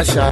àṣà.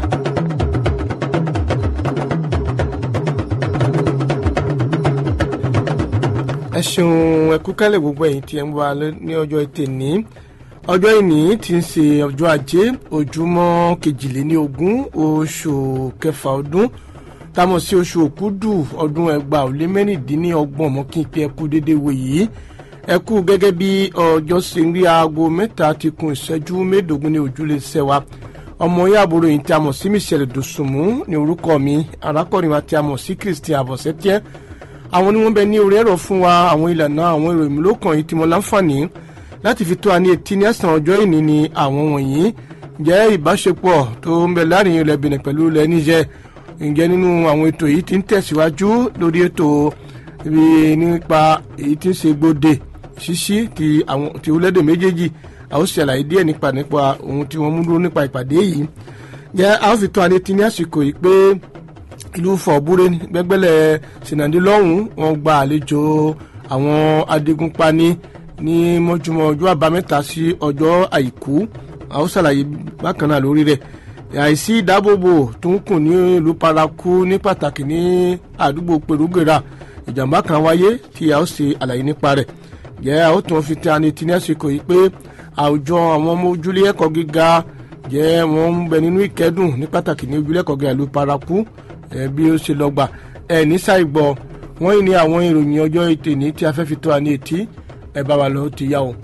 ẹ ṣeun ẹkú kálẹ̀ gbogbo ẹ̀yin tí ẹ ń wá ní ọjọ́ ètè ní ọjọ́ ìní tí ń ṣe ọjọ́ ajé ojúmọ́ kejìléníogún oṣù kẹfà ọdún támọ̀ sí oṣù òkúdù ọdún ẹgbàá ò lé mẹ́rìndínlọ́gbọ̀n mọ́ kí n pe ẹkú dédé wò yìí ẹkú gẹ́gẹ́ bí ọjọ́ ṣe ń rí aago mẹ́ta ti kun ìṣẹ́jú mẹ́ẹ̀ẹ́dógún ní ojúlé sẹ́wà ọmọ yín àbúrò yìí tí a mọ̀ sí michelle dosùnmù ní orúkọ mi arákùnrin wa tí a mọ̀ sí christian àbọ̀sẹ́tíẹ́ àwọn ni wọ́n bẹ ní orí ẹ̀rọ fún wa àwọn ìlànà àwọn ìròyìn mélòókan yìí tí mo láǹfààní láti fi tó a ní etí ní ẹ̀sán ọjọ́ ìní ni àwọn wọ̀nyí jẹ́ ìbáṣepọ̀ tó ń bẹ láàrin ilẹ̀ benin pẹ̀lú ilẹ̀ níjẹ́ ǹjẹ́ nínú àwọn ètò yìí ti ń tẹ̀síwájú lórí ètò ibi nípa èyí tí ń ṣe gbòde ṣíṣí ti àwọn ti orílẹ̀-èdè méjèèjì a ó ṣàlàyé díẹ̀ nípa nípa ohun tí wọ́n mú dúró nípa ìpàdé yìí jẹ́ a ó fi tó a ní etí ní àsìkò yìí pé ìlú fọ̀búrẹ́ gbẹ́gbẹ́lẹ̀ sinadi lọ́hùn wọn gba àlejò àwọn adigunpani ní mọ́júmọ́ ọjọ́ àbámẹ́ta sí ọjọ́ àìkú a ó ṣàlàyé bákan náà lórí rẹ̀ àìsí ìdáàbòbò tó ń kùn ní ìlú paraku ní pàtàkì ní àdúgbò pèrúgèrà ìjàmbá kan wáyé tí a ó ṣe àlàyé nípa rẹ̀ jẹ́ a ó tún fi tẹ́ ani tí ní àsìkò yìí pé àwùjọ àwọn ọmọ ojúlé ẹ̀kọ́ gíga jẹ́ wọ́n ń bẹ nínú ìkẹ́dùn ní pàtàkì ní ojúlé ẹ̀kọ́ gíga ìlú paraku ẹ bí ó ṣe lọ gbà ẹ ní ṣàìgbọ́ wọ́n yìí ní àwọn ìròyìn ọjọ́ ètè ní tí a fẹ́ fi tó a ní etí ẹ bá wa lọ ti yá o.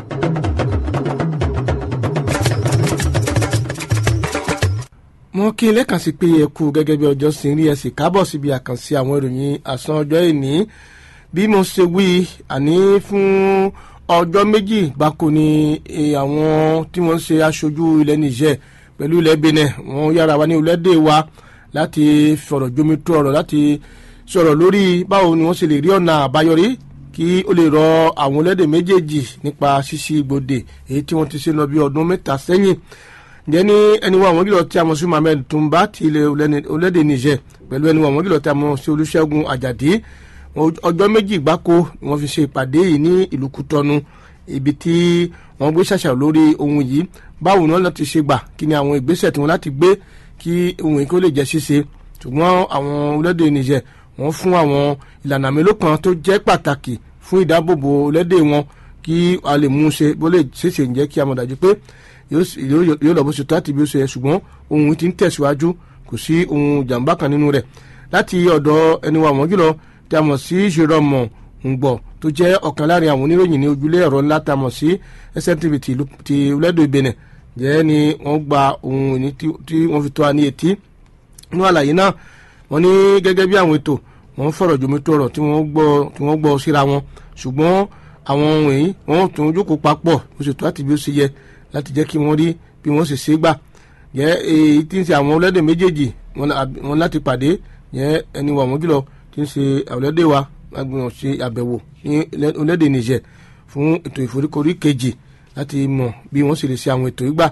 mo kí ilé kan sí pé ẹ kú gẹ́gẹ́ bí ọjọ́ sí rí ẹ sì kábọ̀ síbi àkànṣe àwọn ìròyìn àsán ọjọ́ ìní bí mo ṣe wí àní fún ọjọ́ méjì gbáko ni àwọn tí wọ́n ń ṣe aṣojú ilẹ̀ Niger pẹ̀lú ilẹ̀ Benin wọ́n yára wa ní orílẹ̀-èdè wa láti fọ̀rọ̀ jomitó ọ̀rọ̀ láti sọ̀rọ̀ lórí báwo ni wọ́n ṣe lè rí ọ̀nà àbáyọrí kí ó lè rọ àwọn orílẹ̀-èdè méjèèjì nípa ṣíṣí ibodè èyí tí wọ́n ti ṣe lọ bí ọdún mẹ́ta sẹ́yìn ǹjẹ́ ní ẹni wọn àwọn gílọ̀ tí a mọ̀ sí Mohammed Tumba ti ilẹ̀ orílẹ̀-èdè Niger pẹ̀lú ẹni wọn àwọn gílọ̀ tí a mọ̀ sí Olúṣẹ́gun Àjàdí ọjọ́ méjì gbáko ni wọ́n fi ṣe ìpàdé yìí ní ìlú Kútọ́nù ibi tí wọ́n gbé ṣàṣàrò lórí ohun yìí báwo ni wọ́n lọ ti ṣe gbà kí ni àwọn ìgbésẹ̀ tí wọ́n láti gbé kí ohun yìí kó lè jẹ́ ṣíṣe ṣùgbọ́n àwọn orílẹ̀-èdè Niger wọ́n fún àwọn ìlànà mélòó kan tó jẹ́ pàtàkì fún ìdáàbòbò orílẹ̀-èdè wọn kí a lè mú un ṣe bó lè ṣèṣe ń jẹ́ kí a mọ̀ dájú pé yóò lọ bó ṣe tó àti bí ó ṣe yẹ ṣùgbọ́n ohun yìí ti ń tẹ̀síwájú kò sí ohun ìjàmbá kan nínú rẹ̀ láti ọ̀dọ̀ ẹni wa wọ́n jùlọ tí a mọ̀ sí Jerome Ngbọ̀ tó jẹ́ ọ̀kan láàrin àwọn oníròyìn ní ojúlé ẹ̀rọ ńlá tá a mọ̀ sí SNTV ti orílẹ̀-èdè Benin jẹ́ ni wọ́n gba ohun ìní tí wọ́n fi tó a ní etí nínú àlàyé náà wọ́n ní gẹ́gẹ́ bí àwọn ètò wọ́n fọ̀rọ̀ jomitó ọ̀rọ̀ tí wọ́n gbọ́ tí wọ́n gbọ́ síra wọn ṣùgbọ́n àwọn ohun yìí wọ́n tún jókòó papọ̀ bó ṣe tó àti bí ó ṣe yẹ láti jẹ́ kí wọ́n rí bí wọ́n ṣe ṣe gbà jẹ́ èyí tí ń ṣe àwọn ọlọ́dẹ méjèèjì wọn láti pàdé jẹ́ ẹni wà wọ́n jùlọ tí ń ṣe ọlọ́dẹ wa agbọ̀n ṣe àbẹ̀wò ní ọlọ́dẹ Niger fún ètò ìforíkorí kejì láti mọ̀ bí wọ́n ṣe lè ṣe àwọn ètò ìgbà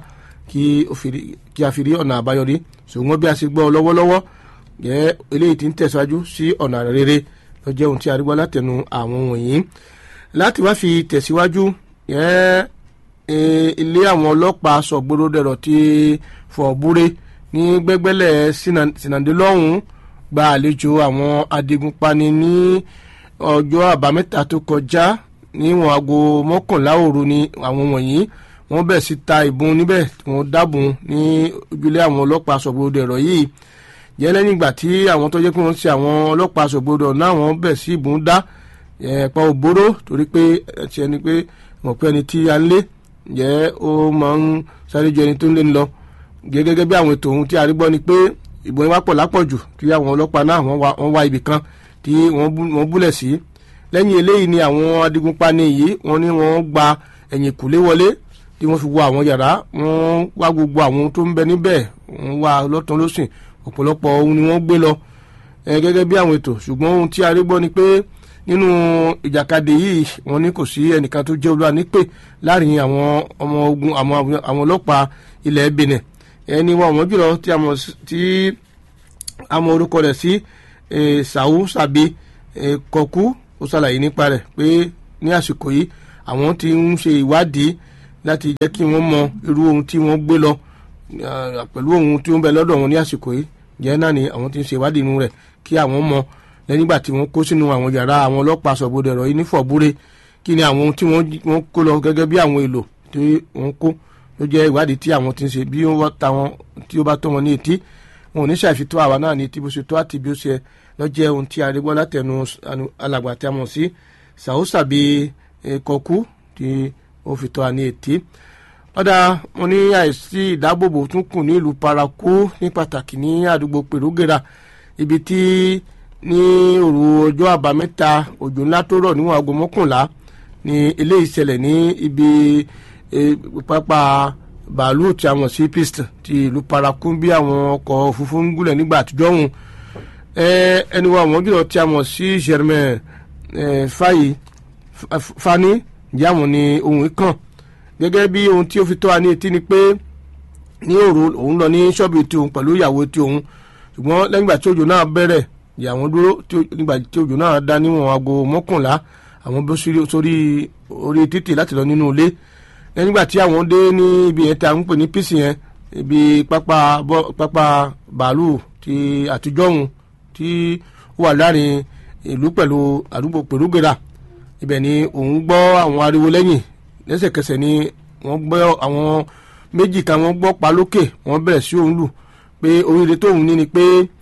kí a fi rí ọ̀nà àbáyọrí ṣùgbọ́n bí a ṣe gbọ́ lọ́wọ́lọ́wọ́ jẹ́ eléyìí tí ń tẹ̀síwájú sí ọ̀nà rere ló jẹ́ ohun tí a rí gbọ́ látẹnu àwọn wọ̀nyí láti wá fi tẹ̀síwájú jẹ́ ilé àwọn ọlọ́pàá sọ̀gbọ́dọ̀ dẹ̀rọ̀ ti fọ̀búrẹ́ ní gbẹ́gbẹ́lẹ̀ sinadélọ́hún gba àlejò àwọn adigunpani ní ọjọ́ àbámẹ́ta tó kọjá níwọ̀n aago mọ́kànlá òru ni àwọn wọ̀nyí wọ́n bẹ̀ sí ta ìbọn níbẹ̀ wọ́n dábùn ní ojúlé àwọn ọlọ́pàá sọ̀gbọ́dọ̀ dẹ̀rọ̀ yìí jẹ́ lẹ́yìn ìgbà tí àwọn tó jẹ́ pé wọ́n ṣe àwọn ọlọ́pàá sọ̀gbọ́dọ̀ náà wọ́n bẹ̀ sí ìbọn dá ẹ̀pọ̀ òbóró torí pé ẹ̀tì ẹni pé mọ̀ pé ẹni tí a ń lé jẹ́ ó máa ń sáré ju ẹni tó ń lé ń lọ gẹ́gẹ́ bí àwọn ètò ohun tí a rí gbọ́ ni pé ìbọn wá pọ̀ lápọ̀jù kí àwọn ọlọ́pàá náà wọ́n wá ibì kan tí wọ́n búlẹ̀ sí lẹ́yìn eléyìí ni àwọn adigunpani yìí wọ́n ní wọ́n gba ẹ̀yìn kùlé wọlé tí wọ́n fi wọ àwọn yàrá wọ́n wá gbogbo àwọn tó ń bẹ níbẹ̀ wọ́n wá lọ́tàn lọ́sìn ọ̀pọ̀lọpọ̀ ohun ni wọ́n gbé lọ gẹ́gẹ́ bí àwọn ètò ṣùgbọ́n ohun tí a rí gbọ́ ni pé nínú ìjàkadì yìí wọ́n ní kò sí ẹnìkan tó jẹ́ olúwa nípè láàrin àwọn ọmọ ogun àwọn ọlọ́pàá ilẹ̀ Benin ẹni wọn àwọn jùlọ tí a mọ orúkọ rẹ̀ sí Sàwù Sàbí Kọ̀kú ó ṣàlàyé nípa rẹ̀ pé ní àsìkò yìí àwọn ti ń ṣe ìwádìí láti jẹ́ kí wọ́n mọ irú ohun tí wọ́n gbé lọ pẹ̀lú ohun tí ó ń bẹ lọ́dọ̀ wọn ní àsìkò yìí jẹ́ náà ni àwọn tí ń ṣe ìwádìí inú rẹ̀ kí àwọn mọ lẹ́yìn ìgbà tí wọ́n kó sínú àwọn yàrá àwọn ọlọ́pàá sọ̀gbọ́dọ̀ ẹ̀rọ yìí ní fọ̀búrẹ́ kí ni àwọn ohun tí wọ́n kó lọ gẹ́gẹ́ bí àwọn èlò tí wọ́n kó ló jẹ́ ìwádìí tí àwọn ti ń ṣe bí wọ́n ta wọn tí ó bá tọ́ wọn ní etí wọn ò ní ṣàfitọ́ àwa náà ní etí bó ṣe tó àti bí ó ṣe lọ́jẹ́ ohun tí arégbọ́ látẹnu alàgbà tí a mọ̀ sí sàúsàbí kọkú tí ó fi tọ́ a ní etí ọ̀dà wọn ní àìsí ìdáàbòbò tún kù ní ìlú paraku ní pàtàkì ní àdúgbò pèrúgèrà ibi tí ní òru ọjọ́ àbámẹ́ta òjò ńlá tó rọ̀ níwọ̀n aago mọ́kànlá ní eléyìí ṣẹlẹ̀ ní ibi pápá bàálù tí a mọ̀ sí pist ti ìlú paraku bí àwọn ọkọ̀ òfurufú ń gúnlẹ̀ nígbà àtijọ́ ọ̀hún ẹni wa àwọn jùlọ tí a mọ̀ sí germain fayi fani ìyá àwọn ni ohun kan gẹ́gẹ́ bí ohun tí ó fi tó wa ní etí ni pé ní òru òun lọ ní ṣọ́ọ̀bù tí òun pẹ̀lú ìyàwó tí òun ṣùgbọ́n lẹ́yìn ìgbà tí òjò náà bẹ̀rẹ̀ ìyàwó dúró nígbà tí òjò náà dá níwọ̀n aago mọ́kànlá àwọn bó sórí orí títì láti lọ nínú ilé lẹ́yìn ìgbà tí àwọn dé ní ibi yẹn tí a ń pè ní písì yẹn ibi pápá pápá bàálù ti àtijọ́ òun tí ó wà láàrin ìlú pẹ̀lú àdúgbò pèrúgèrà ibẹ̀ ni òun gbọ́ àwọn ariwo lẹ́yìn lẹ́sẹ̀kẹsẹ̀ ni wọ́n gbọ́ àwọn méjì kan wọ́n gbọ́ pa lókè wọ́n bẹ̀rẹ̀ sí òun lù pé oríire tóun ní ni pé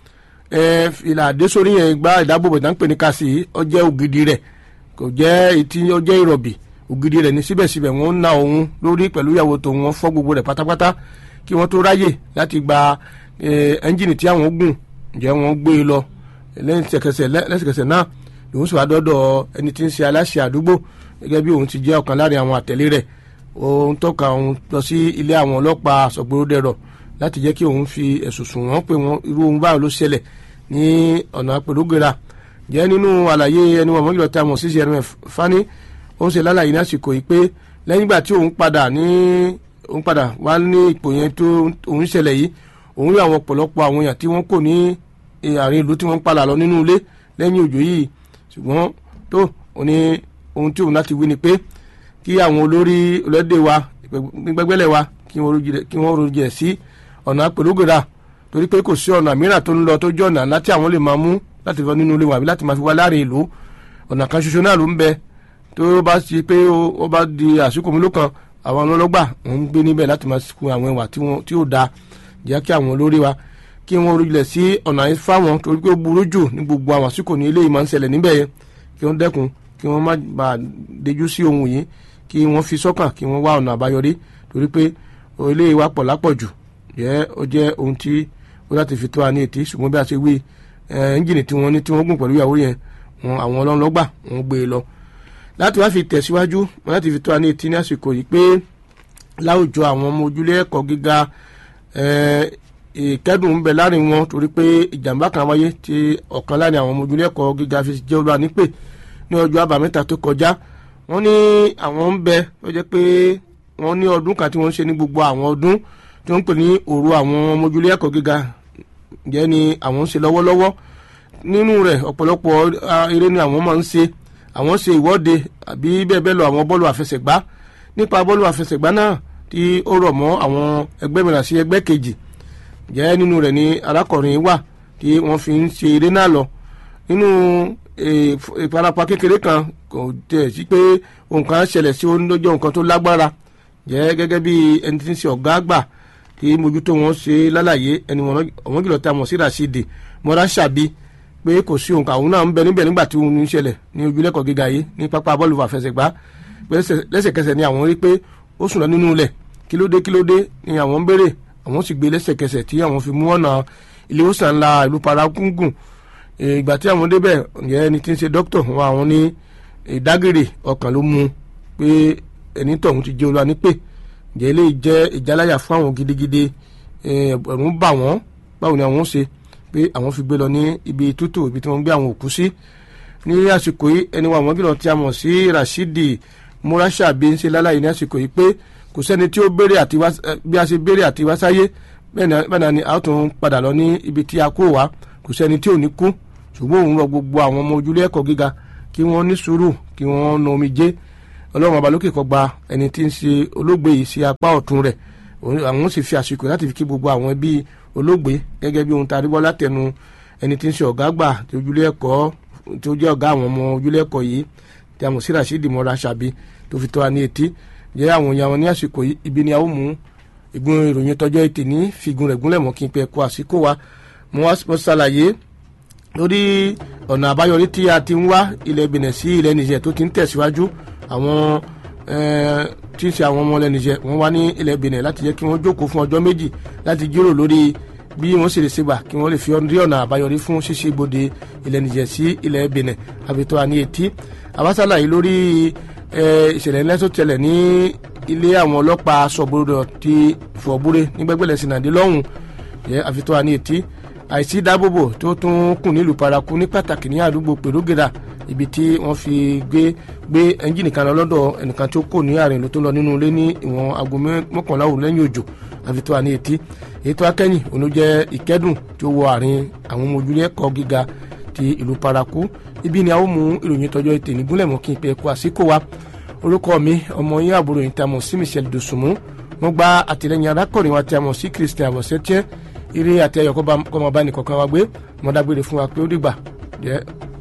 ìlà àdésórí yẹn gba ìdábòbò tá ń pè ní kásì ó jẹ́ ògidì rẹ̀ kò jẹ́ etí ó jẹ́ ìrọ̀bì ògidì rẹ̀ ní síbẹ̀síbẹ̀ wọ́n ń na òun lórí pẹ̀lú ìyàwó tòun wọ́n fọ́ gbogbo rẹ̀ pátápátá kí wọ́n tó ráyè láti gba ẹ́ńjìnì tí àwọn gùn jẹ́ wọ́n gbé e lọ lẹ́sẹ̀kẹsẹ̀ náà lòun sì wá dọ́dọ̀ ẹni tí ń ṣe aláṣẹ àdúgbò gẹ́gẹ́ bí òun ti jẹ́ ọ̀kan láàrin àwọn àtẹ̀lé rẹ̀ òun tọ́ka òun lọ sí ilé àwọn ọlọ́pàá sọ̀gbọ́dẹ̀rọ̀ láti jẹ́ kí òun fi ẹ̀sùn sùn wọ́n pé wọ́n irú ohun báyìí ló ṣẹlẹ̀ ní ọ̀nà pẹ̀lúgera jẹ́ nínú àlàyé ẹni wọn mọ́jọ́ tí a mọ̀ sí crmf fani ó ń ṣe lálàyé ní àsìkò yìí pé lẹ́yìn ìgbà tí òun padà ní òun padà wá ní ipò yẹn tó òun ṣẹlẹ̀ yìí òun rí àwọn ọ̀pọ̀lọpọ̀ àwọn èèyàn tí wọ́n kò ní àárín ìlú tí wọ́n ń padà lọ nínú ilé lẹ́yìn òjò yìí ṣùgbọ́n tó òun ní ohun tí òun láti wí ni pé kí àwọn olórí ọlọ́dẹ wa gbẹgbẹ́lẹ̀ wa kí wọ́n rojẹ̀ sí ọ̀nà pẹ̀lúgèrà torí pé kò sí ọ̀nà mìíràn tó ń lọ tó jẹ́ ọ̀nà láti àwọn lè máa mú láti lọ nínú ilé wa àbí láti máa fi wá láàrin ìlú ọ̀nà kan ṣoṣo náà ló ń bẹ tó bá ti pé ó bá di àsìkò mi ló kan àwọn ọlọ́gbà ń gbé níbẹ̀ láti máa kun àwọn ìwà tí ó da jẹ́ kí àwọn olórí wa kí wọ́n rojẹ̀ sí ọ̀nà fáwọn torí pé ó burú jù ní gbogbo àwọn àsìkò ní ilé yìí máa ń ṣẹlẹ̀ níbẹ̀ yẹn kí wọ́n dẹ́kun kí wọ́n má bàa dejú sí ohun yìí kí wọ́n fi sọ́kàn kí wọ́n wá ọ̀nà àbáyọrí torí pé ilé wa pọ̀ lápọ̀jù jẹ́ ó jẹ́ ohun tí ó láti fi tó wa ní etí ṣùgbọ́n bí a ṣe wí ẹ́ńjìnì tí wọ́n ní tí wọ́n gùn pẹ̀lú ìyàwó yẹn wọn àwọn ọlọ́nlọ́gbà wọ́n gbé e lọ. láti wá fi tẹ̀síwájú wọn láti fi tó wa ní etí ní àsìkò yìí pé láwùjọ àwọn ọmọ ojúlé ẹ̀kọ́ gíga ìkẹ́dùn ń bẹ láàrin wọn torí pé ìjàmbá kan wáyé tí ọ̀kan láàrin àwọn ọmọ ojúlé ẹ̀kọ́ gíga fi jẹ́ olúwa nípè ní ọjọ́ àbámẹ́ta tó kọjá wọ́n ní àwọn ń bẹ ó jẹ́ pé wọ́n ní ọdún kan tí wọ́n ń ṣe ní gbogbo àwọn ọdún tí wọ́n ń pè ní òru àwọn ọmọ ojúlé ẹ̀kọ́ gíga jẹ́ ni àwọn ń ṣe lọ́wọ́lọ́wọ́ nínú rẹ̀ ọ̀pọ̀lọpọ̀ eré ni àwọn máa ń ṣe àwọn ṣe ìwọ́de àbí bẹ́ẹ̀ bẹ́ẹ̀ lọ àwọn bọ́ọ̀lù àfẹsẹ̀gbá nípa bọ́ọ̀lù àfẹsẹ̀gbá náà tí ó rọ̀ mọ́ àwọn ẹgbẹ́ mìíràn sí ẹgbẹ́ kejì jẹ́ nínú rẹ̀ ni arákùnrin wà tí wọ́n fi ń ṣe eré náà lọ nínú ìfarapa kékeré kan kò tẹ̀ sí pé nǹkan ṣẹlẹ̀ sí onídọ́jọ́ nǹkan tó lágbára jẹ́ gẹ́gẹ́ bí ẹni tí ń ṣe ọ̀gá àgbà tí mójútó wọn ṣe lálàyé ẹni wọn jùlọ tá a mọ̀ sí Rashidi mọ́ra ṣàbí pé kò sí òǹkà òun náà ń bẹ níbẹ̀ nígbà tí òun ń ṣẹlẹ̀ ní ojúlẹ̀kọ̀ gíga yìí ní pápá bọ́ọ̀lù àfẹsẹ̀gbá pé lẹ́sẹ̀kẹsẹ̀ ni àwọn rí pé ó sùn lọ nínú ilẹ̀ kílódé kílódé ni àwọn ń béèrè àwọn sì gbé lẹ́sẹ̀kẹsẹ̀ tí àwọn fi mú ọ̀nà ilé ìwòsàn ńlá ìlú paragungun ìgbà tí àwọn débẹ̀ ǹjẹ́ ẹni tí ń ṣe dókítà wọn àwọn ní ìdágìrì ọkàn ló mú pé ẹni tọ̀hún ti jẹ́ olúwa nípè ǹjẹ́ ilé jẹ́ ìjáláyà fún àwọn gidigidi ẹ̀rù ń bà wọ́n báwo ni àwọn ṣe pé àwọn fi gbé lọ ní ibi tútù ibi tí wọ́n gbé àwọn òkú sí ní àsìkò yìí ẹni wa àwọn gílọ̀ tí a mọ̀ sí Rashidi Murasha bí ń ṣe láláyé ní àsìkò yìí pé kò sẹ́ni tí ó béèrè àti wá bí a ṣe béèrè àti wá sáyé bẹ́ẹ̀ náà ni a ó tún padà lọ ní ibi tí a kó wa kò sẹ́ni tí ò ní kú ṣùgbọ́n òun rọ gbogbo àwọn ọmọ ojúlé ẹ̀kọ́ gíga kí wọ́n ní sùúrù kí wọ́n na omijé ọlọ́run ọba lókè kó gba ẹni tí ń ṣe olóògbé yìí sí apá ọ̀tún rẹ̀ àwọn sì fi àsìkò láti fi kí gbogbo àwọn ẹbí olóògbé gẹ́gẹ́ bí ohun tá a rí bọ́ látẹnu ẹni tí ń ṣe ọ̀gá àgbà tí ojúlé ẹ̀kọ́ tí ó jẹ́ ọ̀gá àwọn ọmọ ojúlé ẹ̀kọ́ yìí tí a mọ̀ sí rasheed mọ́ra ṣàbí tó fi tó wa ní etí jẹ́ àwọn èèyàn wọn ní àsìkò yìí ibi ni a ó mú ìgbón ìròyìn tọjọ́ ètè ní fìgùn rẹ̀ gúnlẹ̀ mọ́ kí n pẹ́ kó àsìkò wa mo wá ṣàlàyé lórí ọ̀nà àbáyọrí tí a ti ń wá ilẹ̀ Benin sí ilẹ̀ Niger tó ti ń tẹ̀síwájú àwọn tí ń ṣe àwọn ọmọ ilẹ̀ Niger wọ́n wá ní ilẹ̀ Benin láti jẹ́ kí wọ́n jókòó fún ọjọ́ méjì láti jíròrò lórí bí wọ́n sì lè ṣe gbà kí wọ́n lè fi rí ọ̀nà àbáyọrí fún ṣíṣe ibodè ilẹ̀ Niger sí ilẹ̀ Benin àbètò àní etí àbáṣálàyé lórí ìṣẹ̀lẹ̀ ńlẹ́ tó tẹ̀lẹ̀ ní ilé àwọn ọlọ́pàá sọ̀bùrọ̀ ti fọ̀búrẹ́ ní gbẹ́gbẹ́lẹ̀ sinadé lọ́hùn yẹ àfitọ́ àní etí àìsí dábòbò tó tún kùn nílùú paraku ní pàtàkì ní àdúgbò pèrúgìrà ibi tí wọ́n fi gbé gbé ẹ́ńjìnì kan lọ lọ́dọ̀ ẹnìkan tó kò ní àárín ìlú tó lọ nínú ilé ní ìwọ̀n aago mọ́kànlá òru lẹ́yìn òjò àfitọ́ àní etí èyí tó akẹ́yìn òun jẹ́ ìkẹ́dùn tó wọ àárín àwọn ọmọ ojúlé ẹ̀kọ́ gíga ti ìlú paraku ibi ni a ó mú ìròyìn tọjọ́ ètè nígúnlẹ̀ mọ́ kí n pẹ́ kó àsìkò wa orúkọ mi ọmọ yín àbúrò yìí tá a mọ̀ sí Michelle Dosunmu wọ́n gba àtìlẹ́yìn arákùnrin wa tí a mọ̀ sí Christian Abọ̀sẹ́tiẹ́ eré àti ayọ̀ kọ́ máa bá nìkọ̀ọ̀kan wa gbé mọ́dágbére fún wa pé ó dìgbà jẹ́